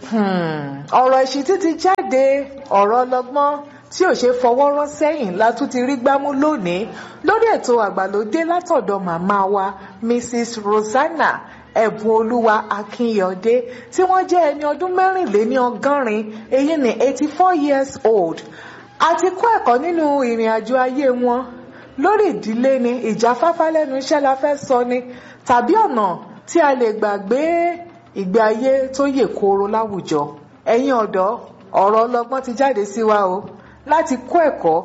ọ̀rọ̀ ìṣítí ti jáde ọ̀rọ̀ ọlọ́gbọ́n tí ò ṣe fọwọ́ rọ́ sẹ́yìn la tún ti rí gbámú lónìí lórí ètò àgbàlódé látọ̀dọ̀ màmá wa Mrs. Rosanna ẹ̀bùn olúwa akínyọ̀dé tí wọ́n jẹ́ ẹni ọdún mẹ́rìnléní ọgọ́rin èyí ni eighty four years old àti kọ́ ẹ̀kọ́ nínú ìrìn àjò ayé wọn lórí ìdílé ni ìjáfáfá lẹ́nu iṣẹ́ la fẹ́ sọ ni tàbí ọ̀nà tí a lè gbàgbé ìgbé ayé tó yè kooro láwùjọ ẹ̀yin ọ̀dọ́ ọ̀rọ̀ ọlọ́gbọ́n ti jáde sí wa o láti kọ́ ẹ̀kọ́